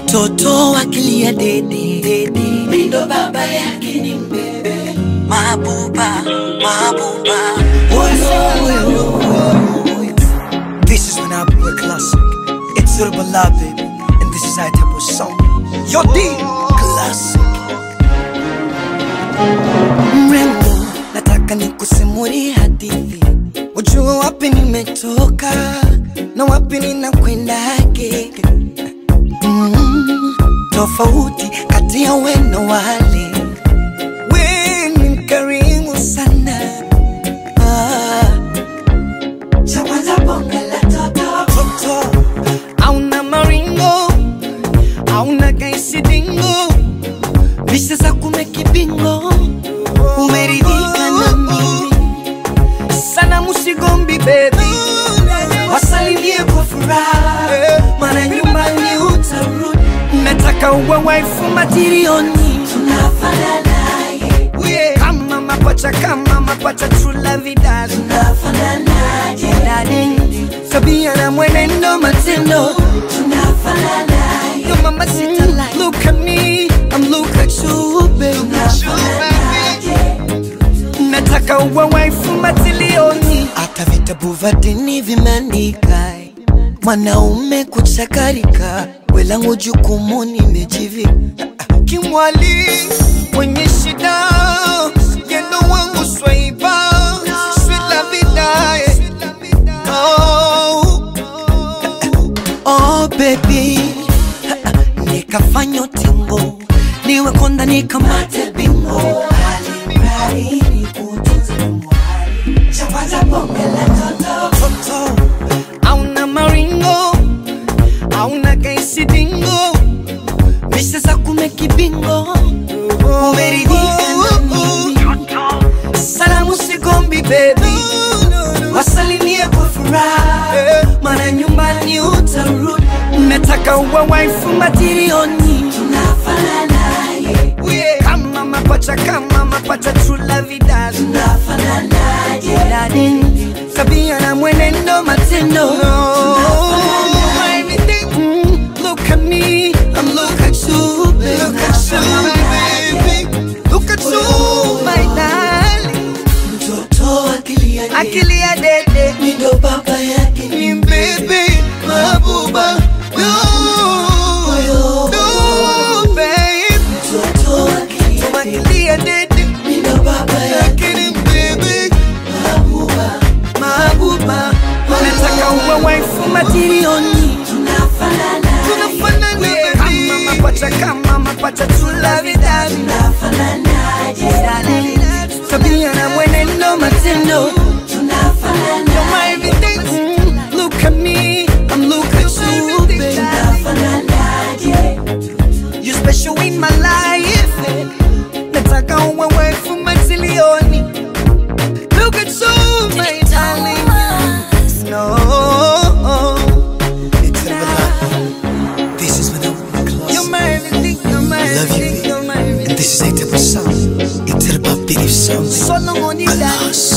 mtoto akilia dede dede, mindo baba yake ni mbebe mabuba mabuba Woyo, woyo, woyo. This is when I play a classic. It's Urban Love, baby. And this is our type of song. Yo, D, classic. Mrembo, nataka nikusimulie hadithi, ujue wapi nimetoka na wapi ninakwendake. Mm, tofauti kati ya we na wale, we ni mkarimu sana ah. Cha kwanza bonge la toto toto, hauna maringo, hauna kaisidingo, bisha za kumekibingo, umeridhika na mimi sana, musigombi baby, wasalimie kwa furaha, maana nyumbani utarudi. Nataka uwe waifu matirioni, tunafanana yeah. kama mapacha, kama mapacha, true love dad, tunafananaje darling, tabia na mwenendo, matendo, tunafananaje Yo mama sita like, look at me, I'm look at you baby, nataka uwe waifu matilioni, hata vitabu vya dini vimeandika mwanaume kuchakarika, welangu jukumu nimejivika kimwali mwenye shida yendo wangu swaiba swila vidae oh, oh baby nikafanya utingo niwe konda nikamate bingo Alimradi nikutunze mwali. Cha kwanza bonge la toto Toto. Hauna maringo hauna kaisidingo misha za kumekibingo umeridhika na mimi salamu sigombi bebi wasalimie kwa furaha maana nyumbani utarudi nataka uwe waifu matirioni tunafananaje kama mapacha kama mapacha trula vidal tunafananaje darling tabia na mwenendo matendo Everything, mm, look at me I'm look at you baby Look at you baby Look at you my darling mtoto akilia akilia dede mindo baba yake ni mbebe mabuba no, no, babe. mtoto akilia dede mindo baba yake ni mbebe mabuba mabuba nataka uwe waifu matirioni tunafanana kama mapacha kama mapacha tulavidavi tabia na mwenendo matendo You're my everything. Mm, Look at me, I'm look at you, baby. You special in my life. Nataka uwe waifu matilioni. Look at you, my darling. No. It's never This is when I'm close. You're my everything, you're my I love you, everything, you're my And everything. this is a type of song. It's about belief song. So long on you, Alas.